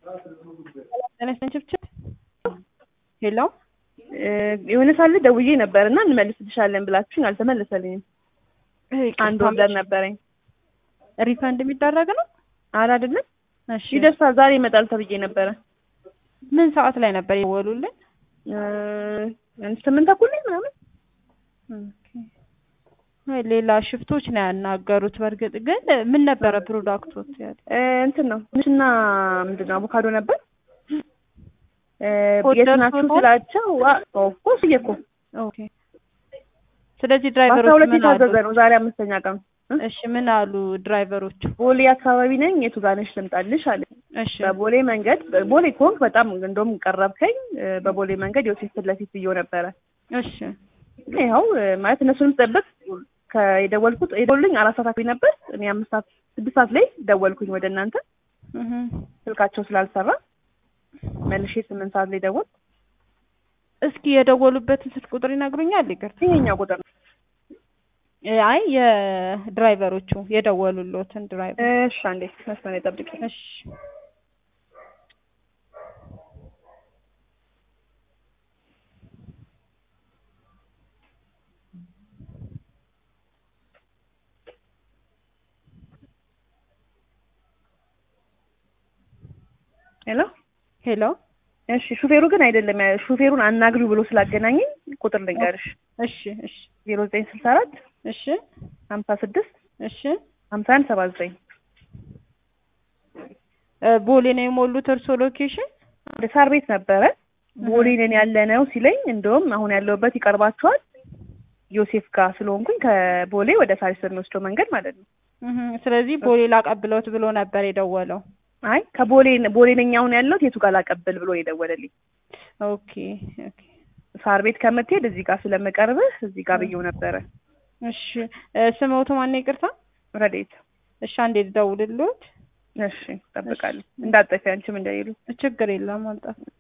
ችብችብ ሄሎ የሆነ ሳለ ደውዬ ነበር እና እንመልስልሻለን ብላችሁኝ አልተመለሰልኝም። አንድ ወንበር ነበረኝ። ሪፈንድ የሚደረግ ነው? አረ አይደለም እሺ ይደርሳል። ዛሬ ይመጣል ተብዬ ነበረ። ምን ሰዓት ላይ ነበር የደወሉልን? ስምንት ተኩል ላይ ምናምን አይ ሌላ ሽፍቶች ነው ያናገሩት። በእርግጥ ግን ምን ነበረ ፕሮዳክቶች ያለ እንትን ነው ትንሽና ምንድን ነው አቮካዶ ነበር። ኮድ የት ናችሁ ደርሶታል? ስላቸው ኦፍኮርስ እየኮ ኦኬ። ስለዚህ በአስራ ድራይቨሮች ሁለት ምን አሉ? የታዘዘ ነው ዛሬ አምስተኛ ቀን እሺ ምን አሉ ድራይቨሮቹ? ቦሌ አካባቢ ነኝ የቱ ጋር ነሽ ልምጣልሽ አለ እሺ በቦሌ መንገድ ቦሌ ከሆንክ በጣም እንደውም ቀረብከኝ በቦሌ መንገድ ዮሴፍ ፊት ለፊት ብዬው ነበረ እሺ ይኸው ማለት እነሱንም ጠብቅ ከየደወልኩት የደወሉልኝ አራት ሰዓት አካባቢ ነበር እኔ አምስት ሰዓት ስድስት ሰዓት ላይ ደወልኩኝ ወደ እናንተ እህ ስልካቸው ስላልሰራ መልሼ ስምንት ሰዓት ላይ ደወል እስኪ የደወሉበትን ስልክ ቁጥር ይነግሩኛል? ይቅርታ ይሄኛው ቁጥር ነው እ አይ የድራይቨሮቹ የደወሉሎትን ድራይቨር እሺ አንዴ መስመር ላይ ጠብቂኝ እሺ ሄሎ ሄሎ እሺ ሹፌሩ ግን አይደለም ሹፌሩን አናግሪው ብሎ ስላገናኘኝ ቁጥር ልንገርሽ እሺ እሺ ዜሮ ዘጠኝ ስልሳ አራት እሺ ሀምሳ ስድስት እሺ ሀምሳ አንድ ሰባ ዘጠኝ እ ቦሌ ነው የሞሉት እርሶ ሎኬሽን? ወደ ሳር ቤት ነበረ ቦሌ ነን ያለ ነው ሲለኝ እንደውም አሁን ያለሁበት ይቀርባቸዋል ዮሴፍ ጋር ስለሆንኩኝ ከቦሌ ወደ ሳሪስ በሚወስደው መንገድ ማለት ነው እህ ስለዚህ ቦሌ ላቀብለውት ብሎ ነበር የደወለው። አይ ከቦሌ ቦሌ ነኝ አሁን ያለሁት የቱ ጋር ላቀብል ብሎ የደወለልኝ ኦኬ ኦኬ ሳር ቤት ከምትሄድ እዚህ ጋር ስለምቀርብህ እዚህ ጋር ብዬው ነበረ እሺ እ ስምዎት ማን ነው? ይቅርታ ረዴት እሺ አንዴ ልደውልልዎት። እሺ እጠብቃለሁ እንዳጠፊ አንቺም እንደሌሉ ችግር የለም አልጠፋም።